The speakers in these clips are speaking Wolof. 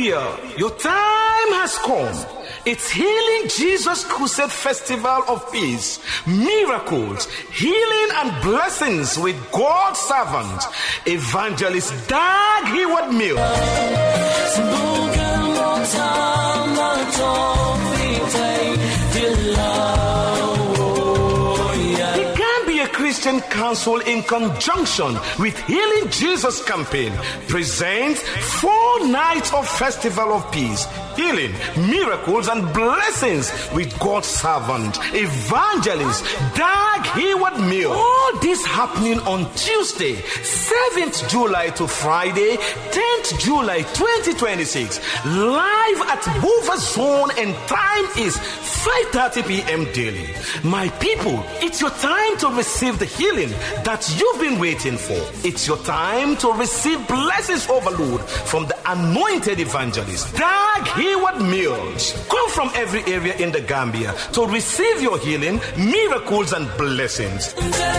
Gambia, your time has come. It's Healing Jesus Crusade Festival of Peace, miracles, healing, and blessings with God's servant, Evangelist Dag Heward Mill. The Gambia Christian Council, in conjunction with Healing Jesus Campaign, presents four nights of Festival of Peace, healing, miracles, and blessings with God's servant, Evangelist Dag Hayward Mill. All this happening on Tuesday, 7th July to Friday, 10th July 2026, live at Hoover Zone, and time is 5:30 p.m. daily. My people, it's your time to receive the healing that you've been waiting for. It's your time to receive blessings overload from the anointed evangelist, Dag Hayward Mills. Come from every area in the Gambia to receive your healing, miracles, and blessings.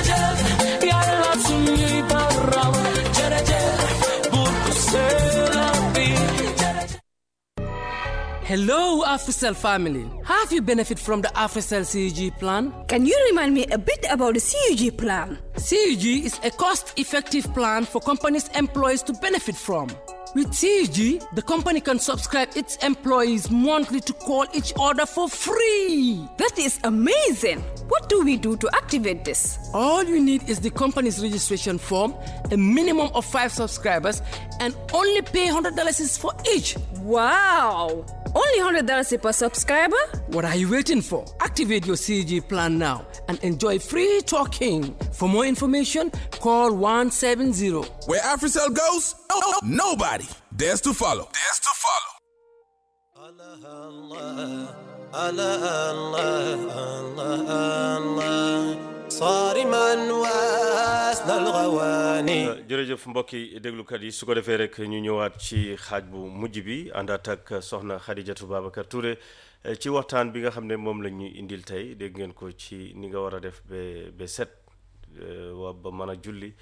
Hello, AfriCell family. Have you benefit from the AfriCell CUG plan? Can you remind me a bit about the CUG plan? CUG is a cost-effective plan for companies' employees to benefit from. With CUG, the company can subscribe its employees monthly to call each other for free. That is amazing. What do we do to activate this? All you need is the company's registration form, a minimum of five subscribers, and only pay $100 is for each. Wow! Only $100 per subscriber? What are you waiting for? Activate your CG plan now and enjoy free talking. For more information, call 170. Where AfriCell goes, oh, nobody dares to follow. Dares to follow. الله الله الله الله صارما واسنى الغواني jërëjëf mbokki déglukat yi su ko defee rek ñu ñëwaat ci xaaj bu mujj bi àndaat ak soxna Xadijatu Babacar Touré ci waxtaan bi nga xam ne moom la ñu indil tey dégg ngeen ko ci ni nga war a def ba ba set wa ba mën a julli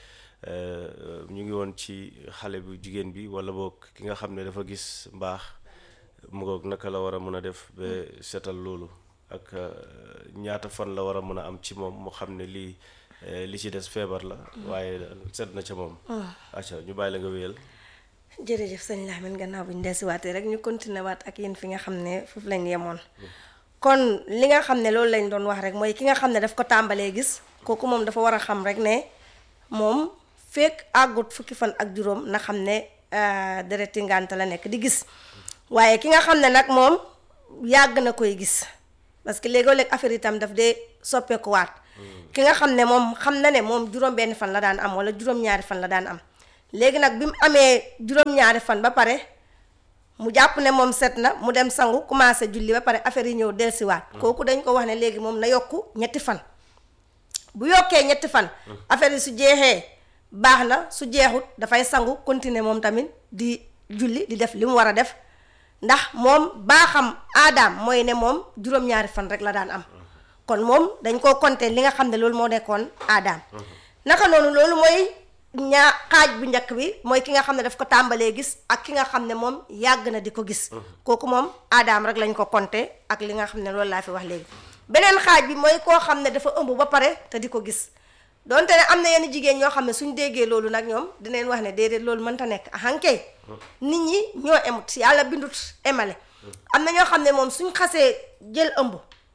ñu ngi woon ci xale bu jigéen bi wala boog ki nga xam ne dafa gis mbaax mu ngoog naka la war a mën a def ba setal loolu ak ñaata fan la war a mën a am ci moom mu xam ne lii li ci des feebar la waaye set na ca moom acca ñu bàyyi la nga wéyal jërëjëf sëñ Lamine gannaaw bu ñu desiwaatee rek ñu continuer waat ak yéen fi nga xam ne foofu lañ yemoon kon li nga xam ne loolu lañ doon wax rek mooy ki nga xam ne daf ko tàmbalee gis kooku moom dafa war a xam rek ne moom fekk àggut fukki fan ak juróom na xam ne dereti ngànta la nekk di gis waaye ki nga xam ne nag moom yàgg na koy gis parce que léegoo léeg affaire itam daf dee soppeeku waat ki nga xam ne moom xam na ne moom juróom-benn fan la daan am wala juróom-ñaari fan la daan am léegi nag bi mu amee juróom-ñaari fan ba pare mu jàpp ne moom set na mu dem sangu commencé julli ba pare affaire yi ñëw dellusiwaat. kooku dañ ko wax ne léegi moom na yokku ñetti fan. bu yokkee ñetti fan. affaire yi su jeexee baax na su jeexut dafay sangu continuer moom tamit di julli di def li mu war a def ndax moom baaxam aadaam mooy ne moom juróom-ñaari fan rek la daan am. kon moom dañ koo compter li nga xam ne loolu moo nekkoon aadaam. naka noonu loolu mooy. ñaa xaaj bu njëkk bi mooy ki nga xam ne daf ko tàmbalee gis ak ki nga xam ne moom yàgg na di ko gis kooku moom aadaam rek lañ ko compter ak li nga xam ne loolu laa fi wax léegi beneen xaaj bi mooy koo xam ne dafa ëmb ba pare te di ko gis donte ne am na yenn jigéen ñoo xam ne suñ déggee loolu nag ñoom dinañ wax ne déedéet loolu mënta nekk ahankay nit ñi ñoo emut yàlla bindut emale am na ñoo xam ne moom suñ xasee jël ëmb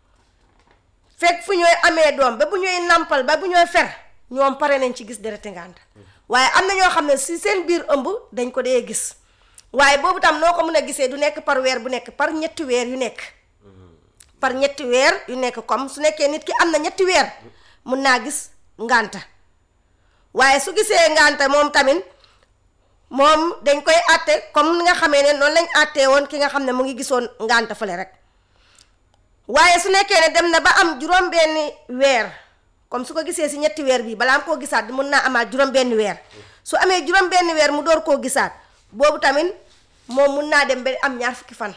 fekk fu ñooy amee doom ba bu ñooy nampal ba bu ñooy fer ñoom pare nañ ci gis dereti ngànt waaye am na ñoo xam ne si seen biir ëmb dañ ko dee gis waaye boobu tam noo ko mën a gisee du nekk par weer bu nekk par ñetti weer yu nekk par ñetti weer yu nekk comme su nekkee nit ki am na ñetti weer mun naa gis ngànta waaye su gisee ngànta moom tamit moom dañ koy àtte comme ni nga xamee ne noonu lañ àttee woon ki nga xam ne mu ngi gisoon ngànta fële rek waaye su nekkee ne dem na ba am juróom-benni weer comme su ko gisee si ñetti weer bii balaa am koo gisaat mun naa amaat juróom-benni weer su amee juróom-benni weer mu door koo gisaat boobu tamit moom mun naa dem ba am ñaar fukki fan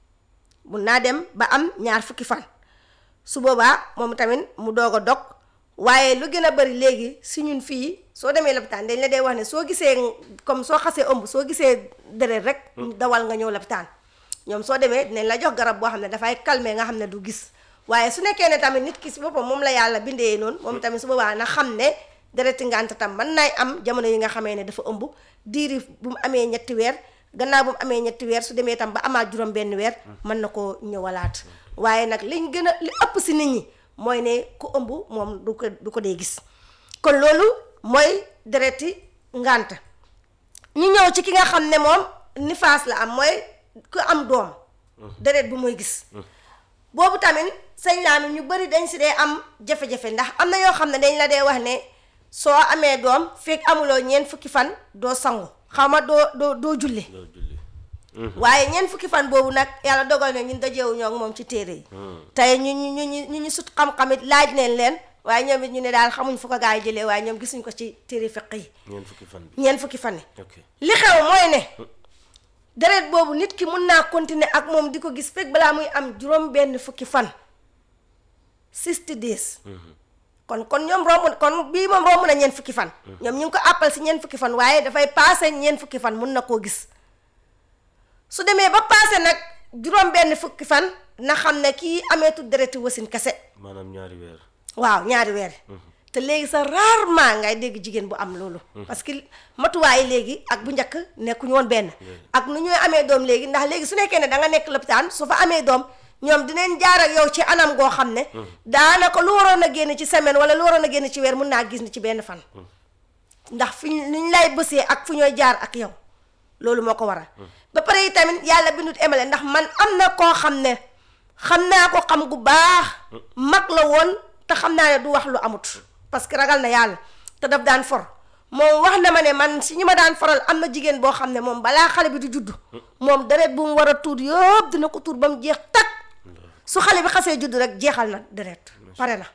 mun naa dem ba am ñaar fukki fan su boobaa moom tamit mu doog a dog waaye lu gën a bëri léegi si ñun fii soo demee lopitaan dañ la dee wax ne soo gisee comme soo xasee ëmb soo gisee deret rek dawal nga ñëw lopitaan ñoom soo demee dinañ la jox garab boo xam ne dafay calmer nga xam ne du gis waaye su nekkee ne tamit nit ki si boppam moom la yàlla bindee noonu moom tamit su boobaa na xam ne dereti ngànt tam mën naay am jamono yi nga xamee ne dafa ëmb diiri bu mu amee ñetti weer gannaaw bu mu amee ñetti weer su demee tam ba amaat juróom benn weer mën na koo ñëwalaat waaye nag liñ gën a li ëpp si nit ñi mooy ne ku ëmb moom du ko du ko dee gis kon loolu mooy dereti ngànt ñu ñëw ci ki nga xam ne moom nifaas la am mooy ku am doom deret bu mooy gis boobu tamit sëñ laa ñu bëri dañ si dee am jafe-jafe ndax am na yoo xam ne dañ la dee wax ne soo amee doom fekk amuloo ñeent fukki fan doo sangu xaw ma doo doo doo julli doo julli waaye ñeent fukki fan boobu nag yàlla dogal na ñun dajeewu ñoo ak moom ci téere yi tey ñu ñu ñu ñu ñu ñu sut xam-xamit laaj neen leen waaye ñoom it ñu ne daal xamuñ fu ko gaa yi jëlee waaye ñoom gisuñ ko ci téere fiq yi ñeent fukki fan bi ñeent fukki fan yi ok li xew mooy ne deret boobu nit ki mun naa continuer ak moom di ko gis fekk balaa muy am juróom benn fukki fan 60 days kon kon ñoom romb kon bii moom romb na ñeent fukki fan ñoom ñu ngi ko àppal si ñeent fukki fan waaye dafay passé ñeent fukki fan mun na koo gis su demee ba passé nag juróom benn fukki fan na xam ne kii ameetul dereti wasin kese maanaam ñaari weer waaw ñaari weer te léegi sa rarement ngay dégg jigéen bu am loolu parce que matuwaay léegi ak bu njëkk nekkuñu woon benn ak nu ñooy amee doom léegi ndax léegi su nekkee ne da nga nekk lopitaan su fa amee doom ñoom dinañ jaar ak yow ci anam goo xam ne daanaka lu waroon a génn ci semaine wala lu waroon a génn ci weer mun naa gis ni ci benn fan ndax fi ñu ñu lay bësee ak fu ñooy jaar ak yow loolu moo ko waral ba pare yi tamit yàlla bindut emale ndax man am na koo xam ne xam naa ko xam gu baax mag la woon te xam naa ne du wax lu amut parce que ragal na yàlla te daf daan for moom wax na ma ne man si ñu ma daan faral am na jigéen boo xam ne moom balaa xale bi di juddu moom deret bu mu war a tuur yëpp dina ko tuur ba mu jeex tak su xale bi xasee juddu rek jeexal na deret pare na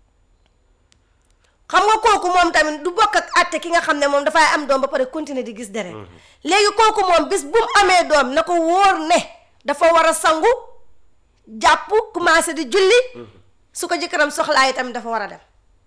xam nga kooku moom tamit du bokk ak àtte ki nga xam ne moom dafay am doom ba pare continuer di gis deret léegi kooku moom bis bu mu amee doom na ko wóor ne dafa war a sangu jàpp commencé di julli su ko jëkkëram soxlaa yi tamit dafa war a dem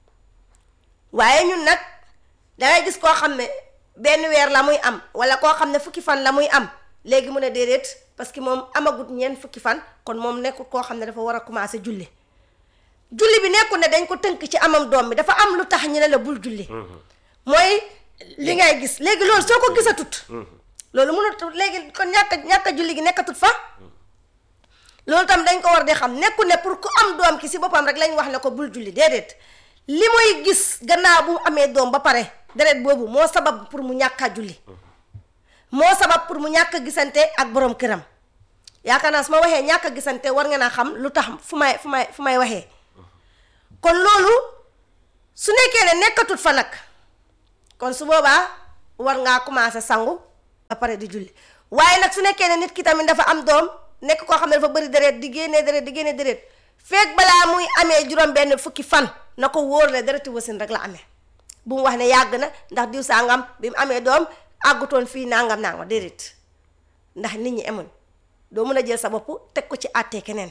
waaye ñun nag dangay gis koo xam ne benn weer la muy am wala koo xam ne fukki fan la muy am léegi mu ne déedéet parce que moom amagut ñeent fukki fan kon moom nekkul koo xam ne dafa war a commencé julli julli bi nekkul ne dañ ko tënk ci amam doom bi dafa am lu tax ñu ne la bul julli mooy li ngay gis léegi loolu soo ko gisatut loolu mënut léegi kon ñàkk ñàkk julli gi nekkatut fa loolu tam dañ ko war di xam nekkul ne pour ku am doom ki si boppam rek lañ wax ne ko bul julli déedéet li muy gis gannaaw bu amee doom ba pare deret boobu moo sabab pour mu ñàkk a julli moo sabab pour mu ñàkk a gisante ak borom këram yaakaar naa su ma waxee ñàkk a gisante war nga naa xam lu tax fu may fu may fu may waxee kon loolu su nekkee ne nekkatut fa nag kon su boobaa war ngaa commencé sangu ba pare di julli waaye nag su nekkee ne nit ki tamit dafa am doom nekk koo xam ne dafa bëri deret di génnee deret di génnee deret feek balaa muy amee juróom benn fukki fan na ko wóor ne dereti wasin rek la amee bu mu wax ne yàgg na ndax diw sangam bi mu amee doom àggutoon fii nangam nangam déedéet ndax nit ñi emuñ doo mën a jël sa bopp teg ko ci àttee keneen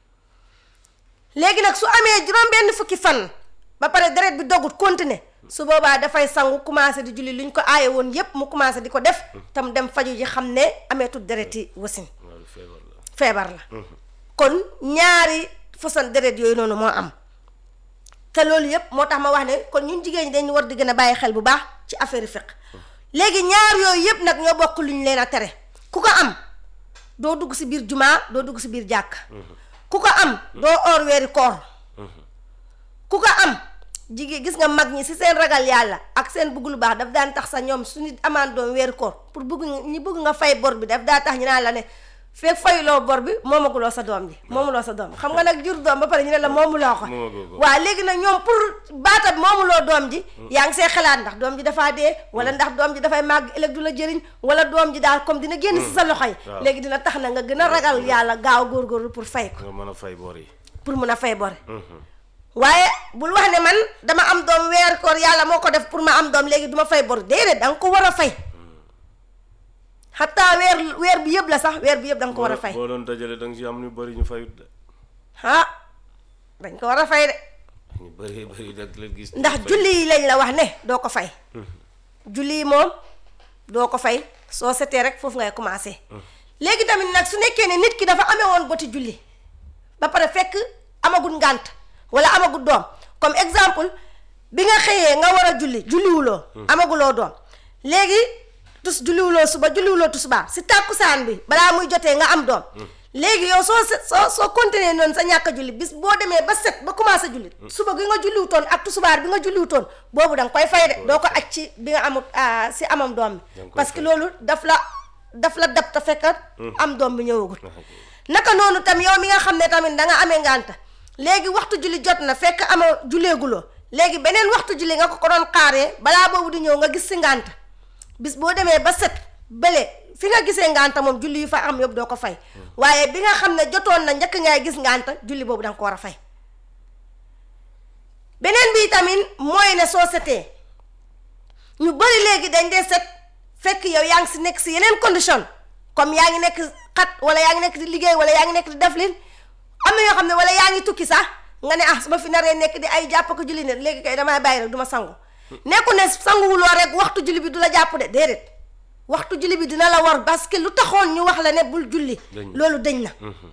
léegi nag su amee juróom benn fukki fan ba pare deret bi dogut continuer su boobaa dafay sangu commencé di julli lu ñu ko aaye woon yépp mu commencé di ko def tam dem faju ji xam ne ameetul dereti wasin loolu feebar la feebar la kon ñaari façon deret yooyu noonu moo am te loolu yëpp moo tax ma wax ne kon ñun jigéen ñi dañu war di gën a bàyyi xel bu baax ci affaire fiq léegi ñaar yooyu yëpp nag ñoo bokk lu ñu leen a tere ku ko am doo dugg si biir jumaa doo dugg si biir jàkk ku ko am doo oor weeri koor ku ko am jigéen gis nga mag ñi si seen ragal yàlla ak seen bëgg lu baax daf daan tax sa ñoom su nit amaan doom weeri koor pour bëgg ñi bëgg nga fay bor bi daf daa tax ñu naan la ne fekk fayuloo bor bi moomaguloo sa doom ji moomuloo sa doom xam nga nag jur doom ba pare ñu ne la moomuloo ko Moomagoo ko. waaw léegi nag ñoom pour baatab moomuloo doom ji yaa ngi see xalaat ndax doom ji dafaa dee wala ndax doom ji dafay màgg ëllëg du la jëriñ wala doom ji daal comme dina génn si sa loxo yi waaw. léegi dina tax na nga gën a ragal yàlla gaaw góorgóorlu pour fay ko nga mën a fay bor yi pour mun a fay bor waaye bul wax ne man dama am doom weer koor yàlla moo ko def pour ma am doom léegi du ma fay bor déedéet da nga ko war a fay xataa weer weer bi yëpp la sax weer bi yëpp da nga ko war a fay boo doon dajale da nga si am ñu bëri ñu fayut de ah dañ ko war a fay de ñu bëri bëri nag la gis ndax julli yi lañ la wax ne doo ko fay julli yi moom doo ko fay soo setee rek foofu ngay commencé léegi tamit nag su nekkee ne nit ki dafa amee woon boti julli ba pare fekk amagul ngànt wala amagul doom comme exemple bi nga xëyee nga war a julli julliwuloo amaguloo doom léegi tus julliwuloo suba julliwuloo tusubaa si tàkkusaan bi balaa muy jotee nga am doom léegi yow soo se soo soo continuer noonu sa ñàkk a julli bis boo demee ba set ba commencé julli suba gi nga julliwutoon ak tusubaar bi nga julliwutoon boobu da nga koy fay de doo ko aj ci bi nga amut ah, si amam doom Da nga bi koy parce que fay. loolu daf la daf la dab te fekk am doom bi ñëwagul naka noonu tam yow mi nga xam ne tamit da nga amee ngànta léegi waxtu julli jot na fekk ama julleeguloo léegi beneen waxtu julli nga ko ko doon xaaree balaa boobu di ñëw nga gis si ngànta bis boo demee ba set bële fi nga gisee ngànta moom julli yu fa am yëpp doo ko fay waaye bi nga xam ne jotoon na njëkk ngay gis ngànta julli boobu da nga ko war a fay beneen bi tamit mooy ne soo setee ñu bëri léegi dañ dee set fekk yow yaa ngi si nekk si yeneen condition comme yaa ngi nekk xat wala yaa ngi nekk di liggéey wala yaa ngi nekk di def lin am na yoo xam ne wala yaa ngi tukki sax nga ne ah su ma fi naree nekk di ay jàpp ko julli ne léegi kay damay bàyyi rek du ma sangu nekku ne sanguwuloo rek waxtu julli bi du la jàpp de déedéet waxtu julli bi dina la war parce que lu taxoon ñu wax la ne bul julli Dañ na. loolu dañ na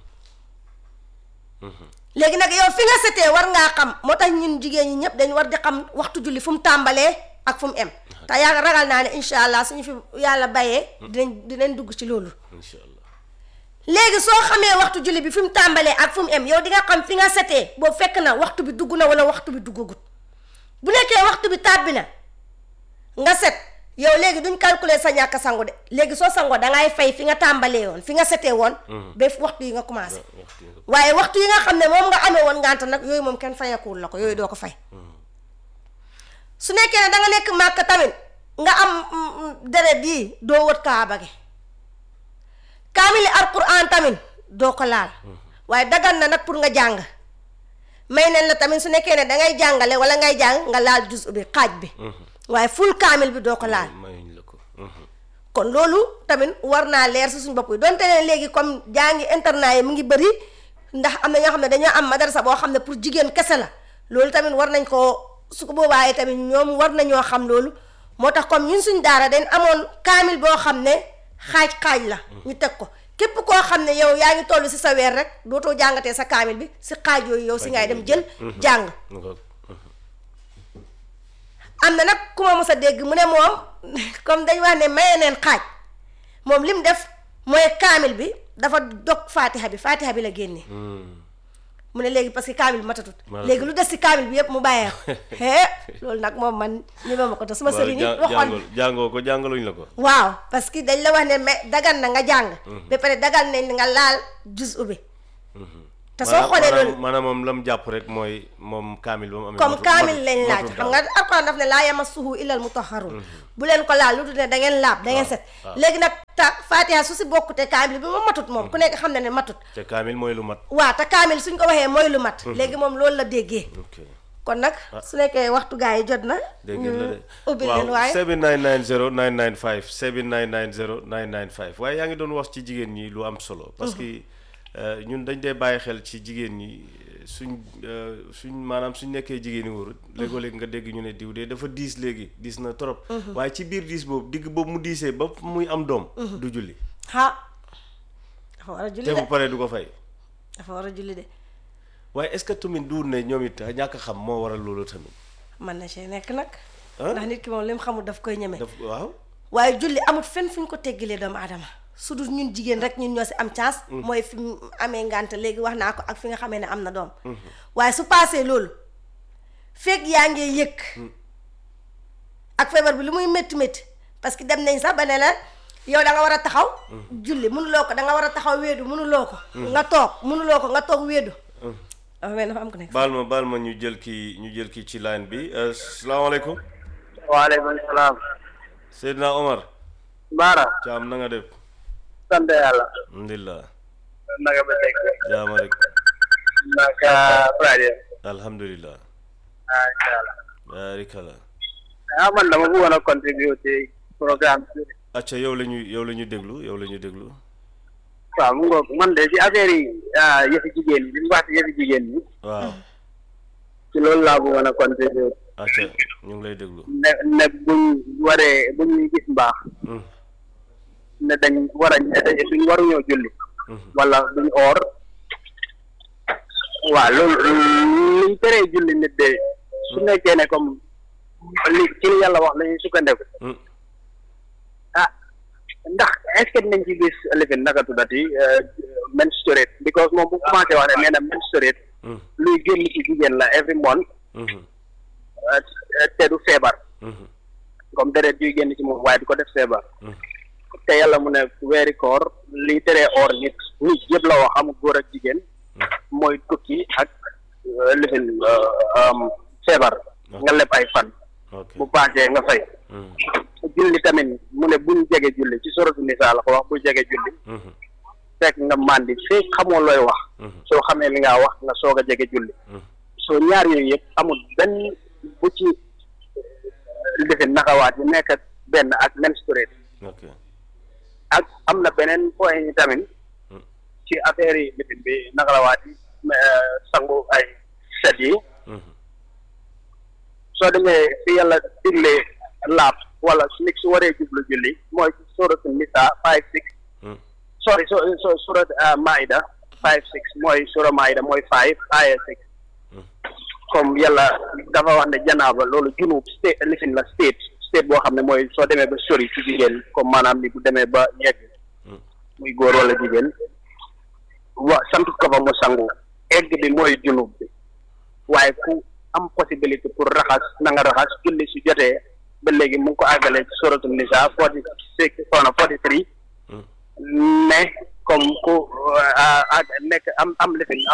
léegi nag yow fi nga setee war ngaa xam moo tax ñun jigéen ñi ñëpp dañ war di xam waxtu julli fu mu tàmbalee ak fu mu em te yaa ragal naa ne incha allah suñu fi yàlla bayee dinañ dinañ dugg ci loolu incha allah léegi soo xamee waxtu julli bi fi mu tàmbalee ak fu mu em yow di nga xam fi nga setee boobu fekk na waxtu bi dugg na wala waxtu bi duggagut bu nekkee waxtu bi tàbbi na nga set yow léegi duñ calculer sa ñàkk sangu de léegi soo sangoo da ngay fay fi nga tàmbalee woon fi nga setee woon ba waxtu yi nga commencé waxtu nga waaye waxtu yi nga xam ne moom nga amee woon ngànt nag yooyu moom kenn fayakuwul la ko yooyu doo ko fay su nekkee ne da nga nekk màkk tamit nga am mm, mm, deret yi doo wët kaaba gi kaamili alquran tamit doo ko laal waaye dagan na nag pour nga jàng may nañ la tamit su nekkee ne da ngay jàngale wala ngay jàng nga laal jus bi xaaj bi waaye ful kaamil bi doo ko laal mayuñ la ko Mhm. kon loolu tamit war naa leer si suñu bopp yi donte ne léegi comme jàngi internat yi mu ngi bëri ndax am na ñoo xam ne dañoo am madarasa boo xam ne pour jigéen kese la loolu tamit war nañ koo su ko boobaa tamit ñoom war nañoo xam loolu moo tax comme ñun suñ daara dañ amoon kaamil boo xam ne xaaj-xaaj la ñu teg ko képp koo xam ne yow yaa ngi toll si sa weer rek dootoo jàngatee sa kaamil bi si xaaj yooyu yow si ngay dem jël jàng Nga ko- am na nag ku ma mos a dégg mu ne moom comme dañ wax ne maye neen xaaj moom lim def mooy kaamil bi dafa dog faatiha bi faatiha bi la génne mu ne léegi parce que kaamil bi matatut Matatut. léegi lu des si kaamil bi yëpp mu bàyyee ko hee loolu nag moom man ñi ma ko te suma waaw sëriñ yi ja- waxoon jàngoo jàngoo ko jàngaluñ la ko waaw parce que dañ la wax ne mais dagan na nga jàng ba pare dagan nañ nga laal jus ubbi te soo xoolee maanaam loolu maanaam moom lam jàpp rek mooy moom kaamil ba mu amee comme matu- kaamil matu- lañ laaj matu xam daal. nga alquran daf ne laa yamassuhu illal mutahharun bu leen ko laal lu dul ne da ngeen laab da ngeen set léegi nag ta fatiha su si bokkute kaamil bi moom matut moom ku nekk xam na ne matut te kaamil mooy lu mat waa te kaamil suñ ko waxee mooy lu mat léegi moom loolu la déggee ok kon nag su nekkee waxtu gaa yi jot na dégg ñu ngeen la de ubbi leen waaw waaye 7990 995 7990 995 waaye yaa ngi doon wax ci jigéen ñi lu am solo parce que euh, ñun dañ dee bàyyi xel ci jigéen ñi euh, suñ euh, suñ maanaam suñ nekkee jigéen ñi wóorut léegoo-léeg nga dégg ñu ne diw de dafa diis léegi diis na trop waaye ci biir diis boobu digg boobu mu diisee ba muy am doom du julli ha dafa war a julli te de bu paree du ko fay dafa war a julli de waaye est-ce que tamit duur ne ñoom it ñàkk a xam moo waral loolu tamit mën na see nekk nag Ah? ndax nit ki moom li mu xamul daf koy ñeme daf waaw waaye julli amul fenn fu ñu ko teggilee doomu aadama su dul ñun jigéen rek ñun ñoo si am chance mooy fi mu amee ngànt léegi wax naa ko ak fi nga xamee ne am na doom waaye su paasee loolu fekk yaa ngee yëg ak feebar bi lu muy métti métti parce que dem nañ sax ba ne la yow da nga war a taxaw julli mënuloo ko da nga war a taxaw wéedu mënuloo ko nga toog mënuloo ko nga toog wéedu dafa mel dafa am ko nekk baal ma baal ma ñu jël kii ñu jël kii ci line bi euh, salaamaaleykum waaleykum salaam. Seydina Omar Baara. Caam na nga def sant yàlla. alhamdulilah naka ba teg. jaama rek naka Friday. alhamdulilah macha allah. barikala ah man dama bëggoon a contribuer ci programme bi. acca yow la ñu yow la ñu déglu yow la ñu déglu waaw mu ngoog man de ci affaire yi ah yëfi jigéen ñi li mu wax ci yëfi jigéen ñi. waaw ci loolu laa bëggoon a contribuer acca ñu ngi lay déglu ne ne buñ waree bu ñuy gis mbaax Mhm. ne dañ war a ne duñ waruñoo julli wala duñ oor waaw loolu liñ teree julli nit de su nekkee ne comme li ci li yàlla wax la ñuy sukkandeku Mhm. ah ndax est ce que dinañ ci gis lifin naka tuddati menstruate because moom bu commencé wax ne nee na menstruate Mhm. luy génn ci jigéen la every month Mhm. uh, te du feebar Mhm. comme deret yuy génn ci moom waaye du ko def feebar Mhm. te yàlla mu ne weeri koor liy teree or nit nit yëpp la wax amul góor ak jigéen mooy tukki ak uh, lifin uh, um, feebar nga leb ay fan ok bu paasee nga fay Mhm. julli tamit mu ne buñ jege julli ci soratu nisaa la ko wax bu jege julli Mhm. fekk nga màndi fekk xamoo looy wax Mhm. soo xamee li ngaa wax nga soog a jege julli Mhm. soo ñaar yooyu yëpp amul benn bu ci lifin nakawaat yi nekk benn ak menstruate ok ak am na beneen point yi tamit Mm. ci affaire yi lifin bi nakawaat yi euh, sangu ay set yi Mhm. soo demee fi yàlla diglee laab wala su nit su waree jublu julli mooy ci suratu nisa five six Mhm. sorry so so surat uh, maida five six mooy sura maida mooy five aya six Mm. comme yàlla dafa wax ne janaaba loolu junub state lifin la state state boo xam ne mooy soo demee ba sori ci jigéen comme maanaam ni bu demee ba yegg Mm. muy góor wala jigéen wa sant ko fa mu sangu egg bi mooy junub bi waaye ku am possibilité pour raxas na nga raxas julli su jotee ba léegi mu ngi ko àggale ci suratu nisa forty six soxna forty three Mm. ne comme ku ah, ah, nekk am am lifin